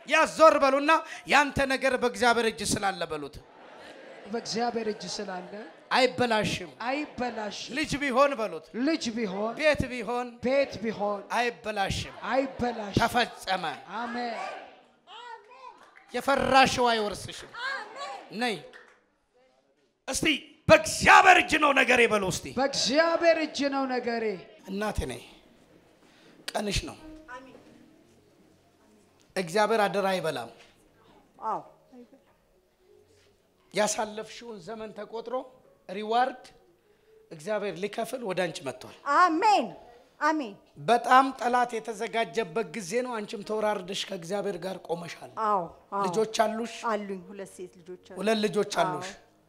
ያዞር በሉና ያንተ ነገር በእግዚአብሔር እጅ ስላለ በሉት። በእግዚአብሔር እጅ ስላለ አይበላሽም። አይበላሽም። ልጅ ቢሆን በሉት፣ ልጅ ቢሆን ቤት ቢሆን ቤት ቢሆን አይበላሽም። አይበላሽም። ተፈጸመ። አሜን። የፈራሽው አይወርስሽም። ነይ እስቲ በእግዚአብሔር እጅ ነው ነገሬ በሉ እስቲ። በእግዚአብሔር እጅ ነው ነገሬ። እናቴ ነይ፣ ቀንሽ ነው። እግዚአብሔር አደራ አይበላም። አዎ ያሳለፍሽውን ዘመን ተቆጥሮ ሪዋርድ እግዚአብሔር ሊከፍል ወደ አንቺ መጥቷል። አሜን አሜን። በጣም ጠላት የተዘጋጀበት ጊዜ ነው። አንቺም ተወራርደሽ ከእግዚአብሔር ጋር ቆመሻል። አዎ አዎ። ልጆች አሉሽ፣ አሉኝ ሁለት ሴት ልጆች አሉ። ሁለት ልጆች አሉሽ።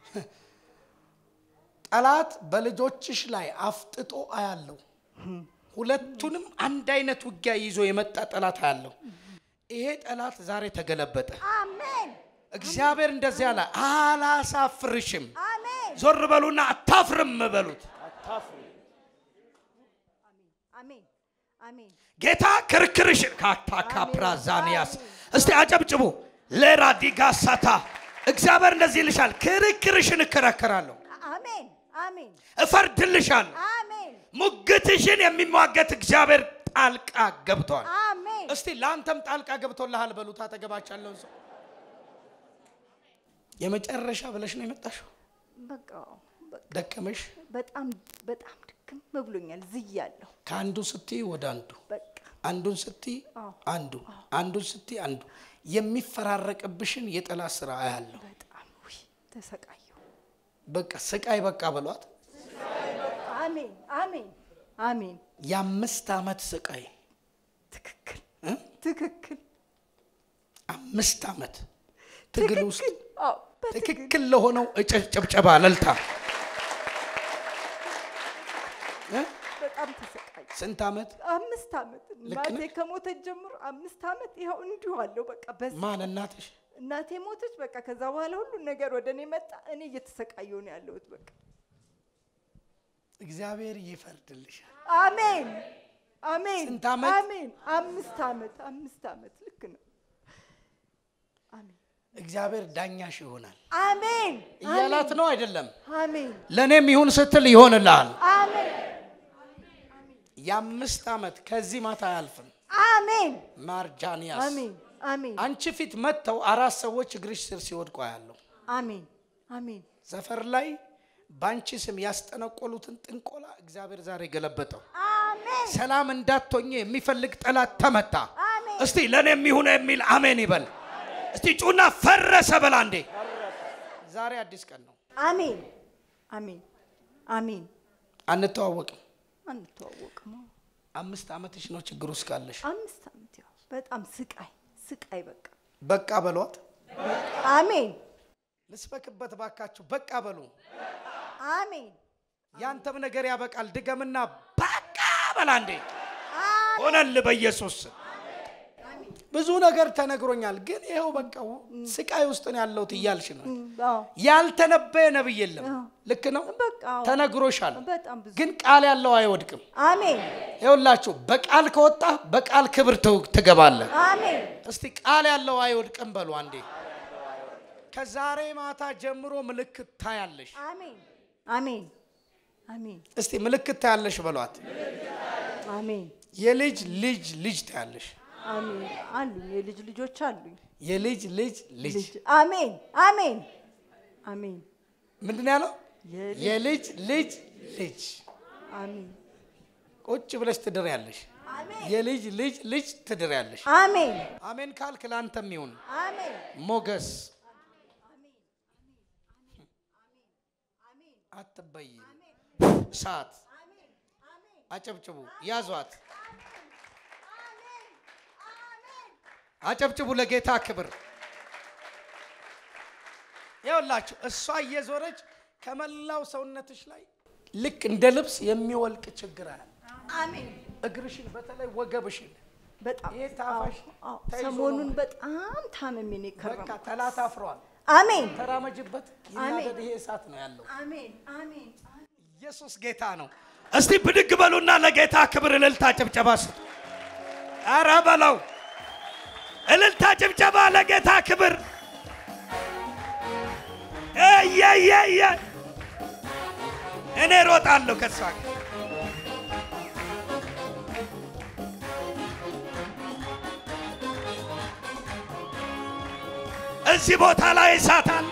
ጠላት በልጆችሽ ላይ አፍጥጦ አያለው። ሁለቱንም አንድ አይነት ውጊያ ይዞ የመጣ ጠላት አያለው። ይሄ ጠላት ዛሬ ተገለበጠ። አሜን እግዚአብሔር እንደዚህ አለ፣ አላሳፍርሽም። አሜን ዞር በሉና አታፍርም በሉት። አሜን አሜን። ጌታ ክርክርሽን ካታካ ፕራዛኒያስ እስቲ አጨብጭቡ። ለራዲጋሳታ እግዚአብሔር እንደዚህ ይልሻል፣ ክርክርሽን እከራከራለሁ፣ አሜን አሜን እፈርድልሻለሁ። አሜን ሙግትሽን የሚሟገት እግዚአብሔር ጣልቃ ገብቷል። አሜን። እስቲ ለአንተም ጣልቃ ገብቶልሃል በሉት። አጠገባችሁ ያለውን ሰው የመጨረሻ ብለሽ ነው የመጣሽው። በቃ በቃ ደከመሽ። በጣም በጣም ድክም ብሎኛል። ዝያለሁ። ከአንዱ ስትይ ወደ አንዱ በቃ አንዱን ስትይ አዎ። አንዱ አንዱን ስትይ አንዱ የሚፈራረቅብሽን የጠላት ስራ አያለሁ። በጣም ውይ ተሰቃየሁ። በቃ ስቃይ በቃ በሏት። አሜን አሜን አሜን። የአምስት ዓመት ስቃይ ትክክል እ? ትክክል አምስት ዓመት ትግል ውስጥ ትክክል። አዎ በትክክል ትክክል ለሆነው እጭ- ጭብጨባ እልልታ እ? በጣም ተሰቃየሁ። ስንት ዓመት አምስት ዓመት ልክ እናቴ ነህ። ከሞተች ጀምሮ አምስት ዓመት ይኸው እንዲሁ አለው። በቃ በዚህ ማን እናትሽ? እናቴ ሞተች። በቃ ከዛ በኋላ ሁሉን ነገር ወደ እኔ መጣ። እኔ እየተሰቃየሁ ነው ያለሁት። በቃ እግዚአብሔር ይፈርድልሻል። አሜን አሜን ስንት ዓመት? አሜን። አምስት ዓመት አምስት ዓመት ልክ ነው። አሜን እግዚአብሔር ዳኛሽ ይሆናል አሜን እያላት ነው አይደለም። አሜን ለእኔም ይሁን ስትል ይሆንልሃል። አሜን የአምስት ዓመት ከዚህ ማታ አያልፍም። አሜን ማርጃንያስ አሜን አሜን አንቺ ፊት መጥተው አራት ሰዎች እግርሽ ስር ሲወድቁ ያለው አሜን አሜን ሰፈር ላይ በአንቺ ስም ያስጠነቆሉትን ጥንቆላ እግዚአብሔር ዛሬ ገለበጠው። አሜን ሰላም እንዳትሆኝ የሚፈልግ ጠላት ተመታ። አሜን እስቲ ለእኔም ይሁን የሚል አሜን ይበል። እስቲ ጩና ፈረሰ በላ እንዴ! ዛሬ አዲስ ቀን ነው። አሜን አሜን አሜን። አንተዋወቅም። አንተዋወቅም። አምስት ዓመትሽ ነው ችግር ውስጥ ካለሽ አምስት ዓመት ያው በጣም ስቃይ ስቃይ በቃ በቃ በሏት። አሜን ልስበክበት ባካችሁ። በቃ በሉ። አሜን ያንተም ነገር ያበቃል። ድገምና በቃ በላ እንዴ! አሜን ሆነል በኢየሱስ ስም። ብዙ ነገር ተነግሮኛል፣ ግን ይኸው በቃ ስቃይ ውስጥ ነው ያለሁት እያልሽ ነው። አዎ ያልተነበየ ነብይ የለም። አዎ። ልክ ነው፣ በቃ አዎ። ተነግሮሻል። በጣም ብዙ ግን ቃል ያለው አይወድቅም። አሜን ይኸውላችሁ በቃል ከወጣ በቃል ክብር ትው- ትገባለህ። አሜን እስቲ ቃል ያለው አይወድቅም በሉ አንዴ። ከዛሬ ማታ ጀምሮ ምልክት ታያለሽ። አሜን አሜን አሜን እስቲ ምልክት ታያለሽ በሏት። አሜን የልጅ ልጅ ልጅ ታያለሽ። አሜን አሉኝ የልጅ ልጆች አሉኝ የልጅ ልጅ ልጅ ልጅ አሜን አሜን አሜን ምንድን ነው ያለው? የልጅ የልጅ ልጅ ልጅ አሜን ቁጭ ብለሽ ትድር ያለሽ የልጅ ልጅ ልጅ ትድር ያለሽ። አሜን አሜን ካልክ ለአንተም ይሁን አሜን ሞገስ። አትበይም። እሳት አጨብጭቡ፣ ያዟት፣ አጨብጭቡ ለጌታ ክብር። ይኸውላችሁ እሷ እየዞረች ከመላው ሰውነትሽ ላይ ልክ እንደ ልብስ የሚወልቅ ችግር አለ። አሜን እግርሽን በተለይ ወገብሽን በጣም ይሄ ታፋሽ አዎ፣ ተይዞ ሰሞኑን ነው። በጣም ታምሜ ነው በቃ የከረምኩት። ጠላት አፍሯል። አሜን ተራመጅበት፣ ይናደድ። ይሄ እሳት ነው ያለው። አሜን አሜን ኢየሱስ ጌታ ነው። እስቲ ብድግ በሉና ለጌታ ክብር እልልታ ጭብጨባ ስጡ። ኧረ በለው እልልታ፣ ጭብጨባ ለጌታ ክብር። እየየየ እኔ ሮጣለሁ ከሷ ጋር እዚህ ቦታ ላይ እሳት አለ።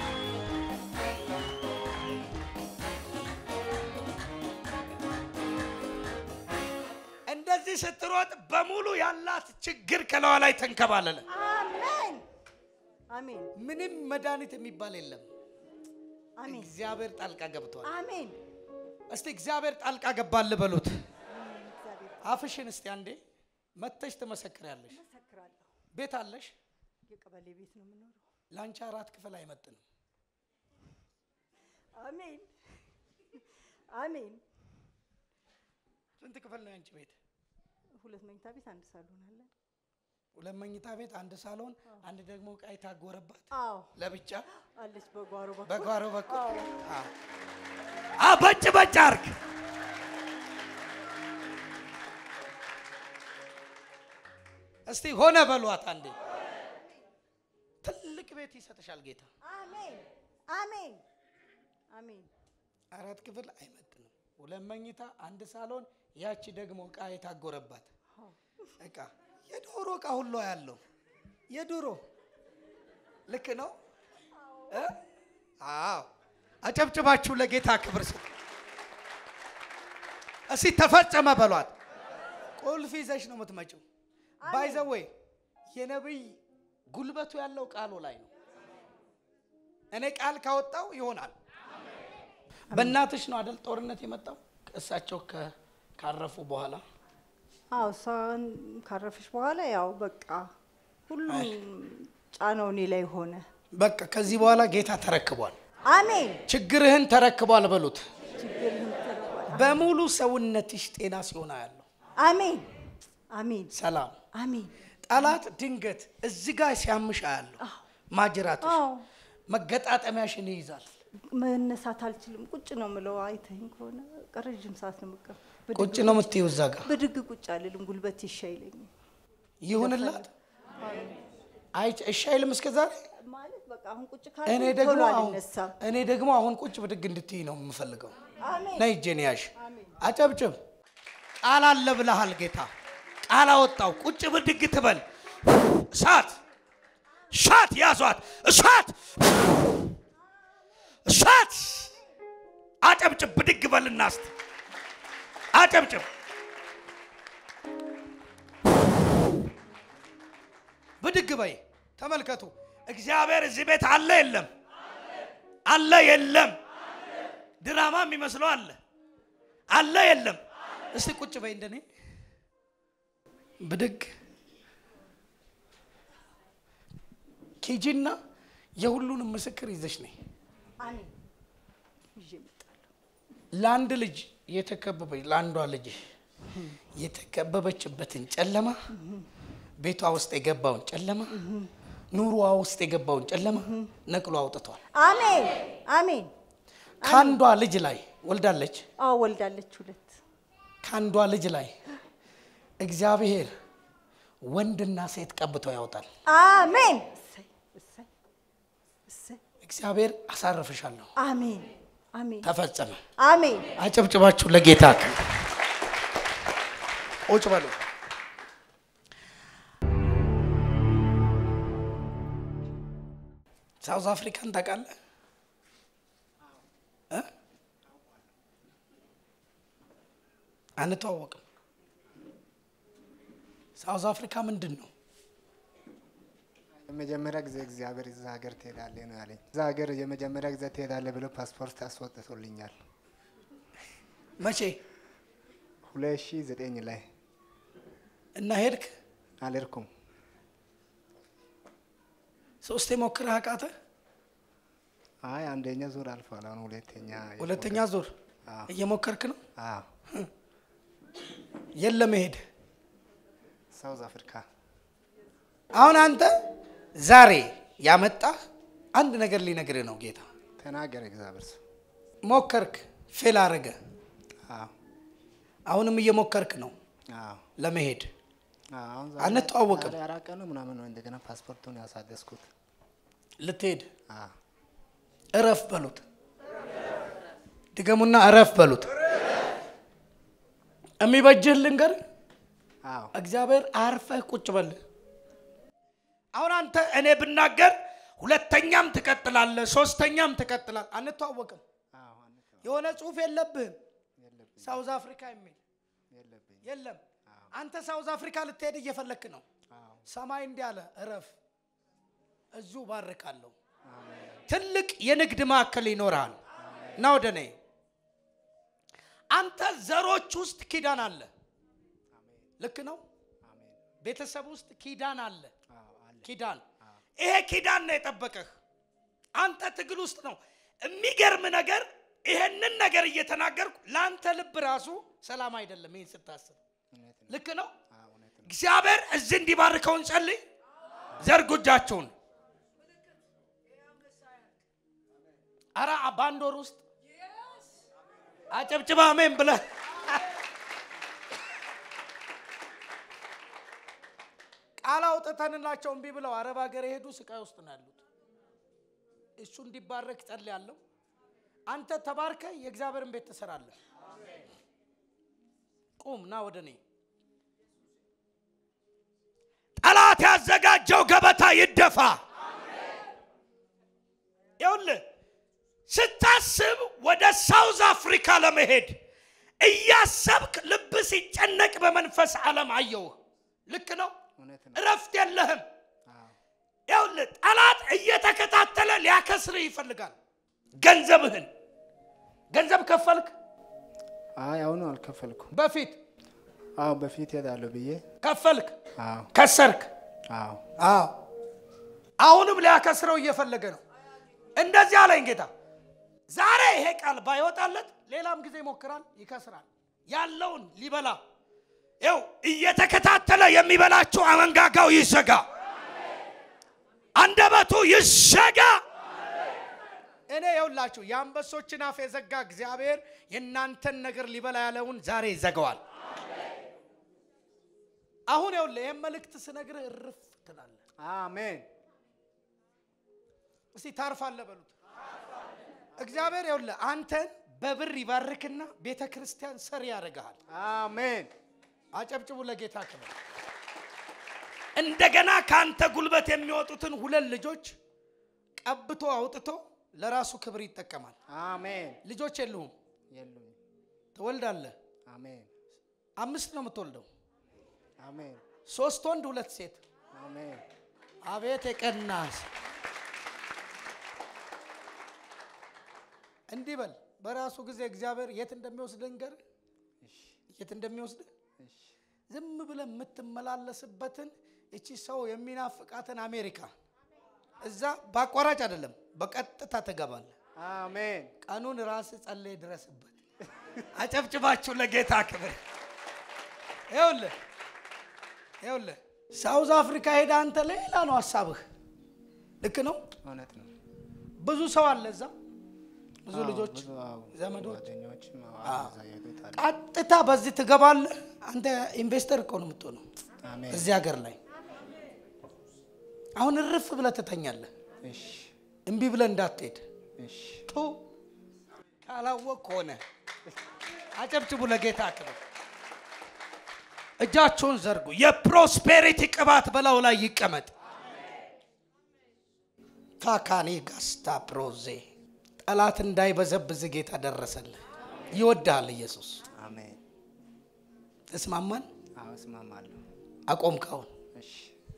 እንደዚህ ስትሮጥ በሙሉ ያላት ችግር ከለዋ ላይ ተንከባለለ። አሜን አሜን ምንም መድኃኒት የሚባል የለም። አሜን እግዚአብሔር ጣልቃ ገብቷል። አሜን እስቲ እግዚአብሔር ጣልቃ ገባል በሉት። እግዚአብሔር አፍሽን እስቲ አንዴ መተሽ ትመሰክሪያለሽ። መሰክራለሁ። ቤት አለሽ። የቀበሌ ቤት ነው የምኖረው። ለአንቺ አራት ክፍል አይመጥንም። አሜን አሜን። ስንት ክፍል ነው የአንቺ ቤት? ሁለት መኝታ ቤት አንድ ሳሎን አለ። ሁለት መኝታ ቤት፣ አንድ ሳሎን፣ አንድ ደግሞ ዕቃ የታጎረባት አዎ ለብቻ አለች በጓሮ በኩል በጓሮ በኩል አዎ። አዎ። አ በጭ በጭ አርግ። እስቲ ሆነ በሏት አንዴ። ትልቅ ቤት ይሰጥሻል ጌታ። አሜን አሜን አሜን አራት ክፍል አይመጥንም። ሁለት መኝታ፣ አንድ ሳሎን፣ ያቺ ደግሞ ዕቃ የታጎረባት ዕቃ የዶሮ ዕቃ ሁሉ ያለው የዶሮ ልክ ነው እ? አዎ አጨብጭባችሁ ለጌታ ክብር ስጡ። እስቲ ተፈጸመ በሏት። ቁልፍ ይዘሽ ነው የምትመጪው። ባይዘወይ የነቢይ ጉልበቱ ያለው ቃሉ ላይ ነው። እኔ ቃል ካወጣው ይሆናል። በእናትሽ ነው አደል ጦርነት የመጣው እሳቸው ከ- ካረፉ በኋላ አዎ እሷን ካረፈች በኋላ ያው በቃ ሁሉም ጫናው እኔ ላይ ሆነ። በቃ ከዚህ በኋላ ጌታ ተረክቧል። አሜን ችግርህን ተረክቧል በሉት። ችግርህን ተረክቧል። በሙሉ ሰውነትሽ ጤና ሲሆን ያለው አሜን አሜን ሰላም አሜን ጠላት ድንገት እዚህ ጋር ሲያምሽ አያለሁ። ማጅራትሽ አዎ መገጣጠሚያሽን ይይዛል። መነሳት አልችልም። ቁጭ ነው ምለው። አይተኝ ከሆነ በቃ ረዥም ሰዓት ነው የምቀር። ቁጭ ነው የምትይው እዛ ጋር ብድግ ቁጭ አልልም። ጉልበት ይሻይለኝ ይሁንላት። አይ እሺ አይልም እስከ ዛሬ። ማለት በቃ አሁን ቁጭ እኔ ካልኩኝ ደግሞ ቶሎ አሁን አልነሳም። እኔ ደግሞ አሁን ቁጭ ብድግ እንድትይ ነው የምፈልገው። አሜን ነይ እጄን ያሽ አጨብጭብ። ቃል አለ ብለሃል ጌታ። ቃል አወጣው። ቁጭ ብድግ ትበል። እሳት እሳት ያዟት። እሳት እሳት። አጨብጭብ። ብድግ በልና እስቲ አጨብጭብ። ብድግ በይ። ተመልከቱ። እግዚአብሔር እዚህ ቤት አለ የለም? አለ የለም? ድራማ የሚመስለው አለ አለ የለም? እስቲ ቁጭ በይ እንደኔ ብድግ ኬጂና የሁሉንም ምስክር ይዘሽ ነኝ። አሜን ይዤ እመጣለሁ። ለአንድ ልጅ የተከበበች ለአንዷ ልጅ የተከበበችበትን ጨለማ ቤቷ ውስጥ የገባውን ጨለማ ኑሮዋ ውስጥ የገባውን ጨለማ ነቅሎ አውጥቷል። አሜን አሜን። ከአንዷ ልጅ ላይ ወልዳለች። አዎ ወልዳለች ሁለት። ከአንዷ ልጅ ላይ እግዚአብሔር ወንድና ሴት ቀብቶ ያወጣል። አሜን እሰይ እሰይ እሰይ። እግዚአብሔር አሳርፍሻለሁ። አሜን አሜን ተፈጸመ። አሜን። አጨብጭባችሁ ለጌታ ክብር ቁጭ በሉ። ሳውዝ አፍሪካን ታውቃለህ? እ? አንተዋወቅም። ሳውዝ አፍሪካ ምንድን ነው? የመጀመሪያ ጊዜ እግዚአብሔር እዛ ሀገር ትሄዳለህ ነው ያለኝ። እዛ ሀገር የመጀመሪያ ጊዜ ትሄዳለህ ብሎ ፓስፖርት አስወጥቶልኛል። መቼ ሁለት ሺህ ዘጠኝ ላይ እና ሄድክ? አልሄድኩም። ሶስቴ ሞክረህ አቃተህ? አይ አንደኛ ዙር አልፏል። አሁን ሁለተኛ ሁለተኛ ዙር አዎ። እየሞከርክ ነው? አዎ የለም መሄድ ሳውዝ አፍሪካ አሁን አንተ ዛሬ ያመጣህ አንድ ነገር ሊነግርህ ነው ጌታ። ተናገረ እግዚአብሔር ሰው። ሞከርክ፣ ፌል አረገ። አዎ አሁንም እየሞከርክ ነው አዎ ለመሄድ። አሁን አንተዋወቅም። ዛሬ አራት ቀን ነው ምናምን ነው እንደገና ፓስፖርቱን ያሳደስኩት። ልትሄድ አዎ እረፍ በሉት። ድገሙና እረፍ በሉት። የሚበጅህ ልንገር፣ አዎ እግዚአብሔር አርፈህ ቁጭ በል። አሁን አንተ እኔ ብናገር ሁለተኛም ትቀጥላለህ፣ ሶስተኛም ትቀጥላለህ። አንተዋወቅም። አዎ አንተ የሆነ ጽሁፍ የለብህም። የለብኝ ሳውዝ አፍሪካ የሚል የለብኝ የለም። አንተ ሳውዝ አፍሪካ ልትሄድ እየፈለክ ነው። አዎ ሰማይ እንዲህ አለ፣ እረፍ፣ እዙ ባርካለሁ። አሜን ትልቅ የንግድ ማዕከል ይኖርሃል። እና ወደ እኔ አንተ ዘሮች ውስጥ ኪዳን አለ። ልክ ነው። አሜን ቤተሰብ ውስጥ ኪዳን አለ። አዎ አለ ኪዳን ይሄ ኪዳን ነው የጠበቀህ። አንተ ትግል ውስጥ ነው። የሚገርም ነገር ይሄንን ነገር እየተናገርኩ ለአንተ ልብ ራሱ ሰላም አይደለም። ይህን ስታስብ እውነት ነው ልክ ነው። አዎ እውነት ነው እግዚአብሔር እዚህ እንዲባርከውን ጸልይ። ዘርጉ እጃችሁን። አረ በአንድ ወር ውስጥ አጨብጭባ አሜን ብለህ ቃል አውጥተንላቸው እምቢ ብለው አረብ ሀገር የሄዱ ስቃይ ውስጥ ነው ያሉት። እሱ እንዲባረክ ጸልያለሁ። አንተ ተባርከ የእግዚአብሔርን ቤት ትሰራለህ። ቁም ና ወደ እኔ ጠላት ያዘጋጀው ገበታ ይደፋ። ይኸውልህ ስታስብ ወደ ሳውዝ አፍሪካ ለመሄድ እያሰብክ ልብ ሲጨነቅ በመንፈስ ዓለም አየውህ። ልክ ነው። እውነት ነው እረፍት የለህም። አዎ ይኸውልህ ጠላት እየተከታተለ ሊያከስርህ ይፈልጋል። ገንዘብህን ገንዘብ ከፈልክ አይ አሁኑ አልከፈልኩም በፊት አዎ በፊት ሄዳለሁ ብዬ ከፈልክ አዎ ከሰርክ አዎ አዎ አሁንም ሊያከስረው እየፈለገ ነው። እንደዚህ አለኝ ጌታ። ዛሬ ይሄ ቃል ባይወጣለት ሌላም ጊዜ ይሞክራል፣ ይከስራል። ያለውን ሊበላ ይው እየተከታተለ የሚበላችሁ አመንጋጋው ይዘጋ፣ አንደበቱ ይዘጋ። እኔ የውላችሁ የአንበሶችን አፍ የዘጋ እግዚአብሔር የእናንተን ነገር ሊበላ ያለውን ዛሬ ይዘጋዋል። አሁን ይኸውልህ ይህን መልእክት ስነግርህ እርፍ ትላለህ። አሜን እስቲ ታርፋለህ በሉት። እግዚአብሔር ይኸውልህ አንተን በብር ይባርክና ቤተ ክርስቲያን ሰሪ ያደርግሃል። አሜን አጨብጭቡ ለጌታ ክብር። እንደገና ከአንተ ጉልበት የሚወጡትን ሁለት ልጆች ቀብቶ አውጥቶ ለራሱ ክብር ይጠቀማል። አሜን ልጆች የሉህም፣ የሉም ትወልዳለህ። አሜን አምስት ነው የምትወልደው፣ አሜን ሶስት ወንድ ሁለት ሴት። አሜን አቤት የቀናስ እንዲህ በል። በራሱ ጊዜ እግዚአብሔር የት እንደሚወስድ ንገር፣ እሺ የት እንደሚወስድ እሺ ዝም ብለህ የምትመላለስበትን እቺ ሰው የሚናፍቃትን አሜሪካ እዛ በአቋራጭ አይደለም፣ በቀጥታ ትገባለህ። አሜን ቀኑን ራስ ጸለይ ድረስበት። አጨብጭባችሁ ለጌታ ክብር። ይኸውልህ ይኸውልህ ሳውዝ አፍሪካ ሄደ አንተ ሌላ ነው ሀሳብህ። ልክ ነው። እውነት ነው ብዙ ሰው አለ እዛ፣ ብዙ አዎ፣ ልጆች፣ ብዙ አዎ፣ ዘመዶች። ጓደኞችም አዎ፣ አዎ። እዛ የሄዱት አሉ። ቀጥታ በዚህ ትገባለህ። አንተ ኢንቨስተር እኮ ነው የምትሆነው አሜን እዚህ ሀገር ላይ። አሁን እርፍ ብለህ ትተኛለህ። እሺ እምቢ ብለህ እንዳትሄድ እሺ ቱ ካላወቅ ሆነ። አጨብጭቡ ለጌታ ክብር። እጃችሁን ዘርጉ። የፕሮስፔሪቲ ቅባት በላዩ ላይ ይቀመጥ። ካካኔ ጋስታ ፕሮዜ ጠላት እንዳይበዘብዝ ጌታ ደረሰልህ። ይወድሃል ኢየሱስ። አሜን ተስማማን? አዎ እስማማለሁ አቆምከውን እሺ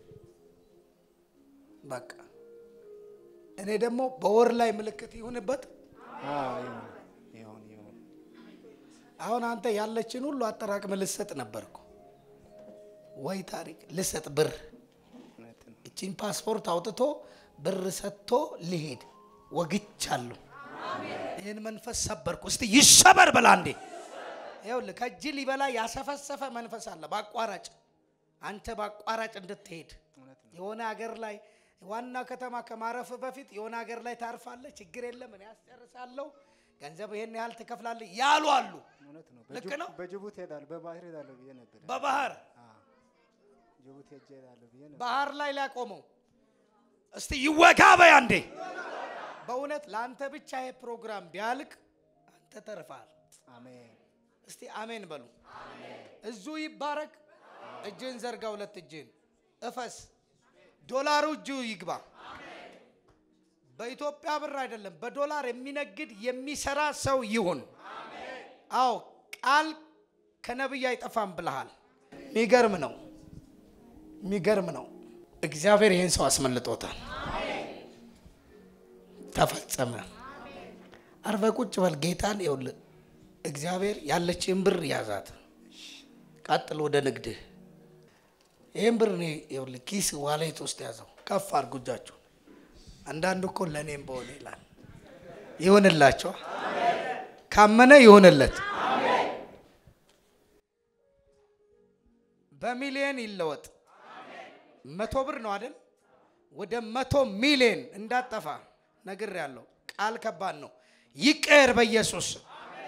በቃ እኔ ደግሞ በወር ላይ ምልክት ይሁንበት። አዎ ይሁን ይሁን ይሁን አሁን አንተ ያለችን ሁሉ አጠራቅም ልሰጥ ነበርኩ ወይ ታሪክ ልሰጥ ብር እውነት ነው እቺን ፓስፖርት አውጥቶ ብር ሰጥቶ ሊሄድ ወግቻለሁ። ይህን መንፈስ ሰበርኩ። እስቲ ይሰበር ብላ እንዴ! ይኸውልህ ከእጅ ሊበላ ያሰፈሰፈ መንፈስ አለ። በአቋራጭ አንተ በአቋራጭ እንድትሄድ እውነት ነው የሆነ ሀገር ላይ ዋና ከተማ ከማረፍ በፊት የሆነ ሀገር ላይ ታርፋለህ። ችግር የለም እኔ ያስጨርሳለሁ፣ ገንዘብ ይሄን ያህል ትከፍላለህ ያሉ አሉ። እውነት ነው ልክ በጅቡ- ነው። በጅቡቲ ሄዳለሁ በባህር ሄዳለሁ ብዬ ነበር በባህር አዎ ጅቡቲ ሄጄ እሄዳለሁ ብዬ ነው። ባህር ላይ ሊያቆመው እስቲ ይወጋ በይ አንዴ። በእውነት ለአንተ ብቻ ይሄ ፕሮግራም ቢያልቅ አንተ ተርፈሃል። አሜን እስቲ አሜን በሉ። እዙ ይባረክ። እጅን ዘርጋ፣ ሁለት እጅን እፈስ። ዶላሩ እጁ ይግባ። በኢትዮጵያ ብር አይደለም፣ በዶላር የሚነግድ የሚሰራ ሰው ይሁን። አዎ ቃል ከነቢይ አይጠፋም ብለሃል። የሚገርም ነው፣ የሚገርም ነው። እግዚአብሔር ይህን ሰው አስመልጦታል። ተፈጸመ። አርፈ ቁጭ በል። ጌታን ይኸውልህ፣ እግዚአብሔር ያለችን ብር ያዛት። ቀጥል ወደ ንግድህ። ይህን ብር እኔ ይኸውልህ ኪስ ዋሌት ውስጥ ያዘው። ከፍ አድርጉ እጃችሁን። አንዳንዱ እኮ ለእኔም በሆነ ይላል። ይሁንላቸው። ካመነ ይሁንለት። በሚሊየን ይለወጥ። መቶ ብር ነው አይደል? ወደ መቶ ሚሊየን እንዳጠፋ ነግር ያለው ቃል ከባድ ነው። ይቀየር በኢየሱስ ስም።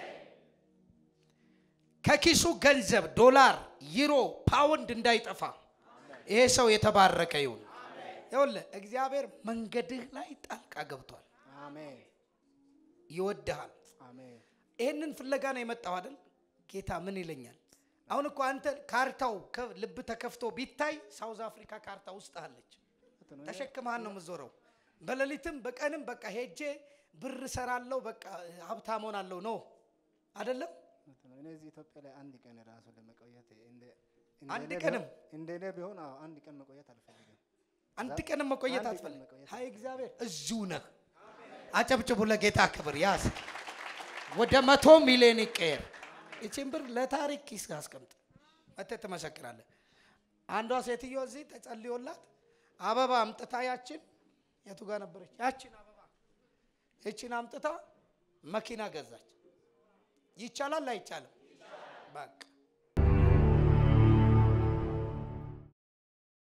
ከኪሱ ገንዘብ ዶላር፣ ዩሮ፣ ፓውንድ እንዳይጠፋ ይሄ ሰው የተባረከ ይሁን። ይኸውልህ እግዚአብሔር መንገድህ ላይ ጣልቃ ገብቷል። አሜን ይወድሃል። አሜን ይህንን ፍለጋ ነው የመጣው አይደል? ጌታ ምን ይለኛል? አሁን እኮ አንተ ካርታው ከ- ልብ ተከፍቶ ቢታይ ሳውዝ አፍሪካ ካርታ ውስጥ አለች። ነው። ተሸክመሃን ነው የምትዞረው። በሌሊትም በቀንም በቃ ሄጄ ብር እሰራለሁ በቃ ሀብታም ሆናለሁ ነው አይደለም? እውነት ነው። እኔ እዚህ ኢትዮጵያ ላይ አንድ ቀን ራሱ ለመቆየት እንደ አንድ እንደኔ ቀንም? ቢሆን- እንደኔ ቢሆን አዎ አንድ ቀን መቆየት አልፈልግም። አንድ ቀንም መቆየት አንድ ቀን አትፈልግ። መቆየት ሀይ እግዚአብሔር እዚሁ ነህ። አጨብጭቡ ለጌታ ክብር። ያዝ ወደ መቶ ሚሊዮን ይቀየር። ይቺን ብር ለታሪክ ኪስ አስቀምጥ። መተህ ትመሰክራለህ። አንዷ ሴትዮ እዚህ ተጸልዮላት አበባ አምጥታ ያችን የቱ ጋር ነበረች? ያችን አበባ ይችን አምጥታ መኪና ገዛች። ይቻላል አይቻልም? በቃ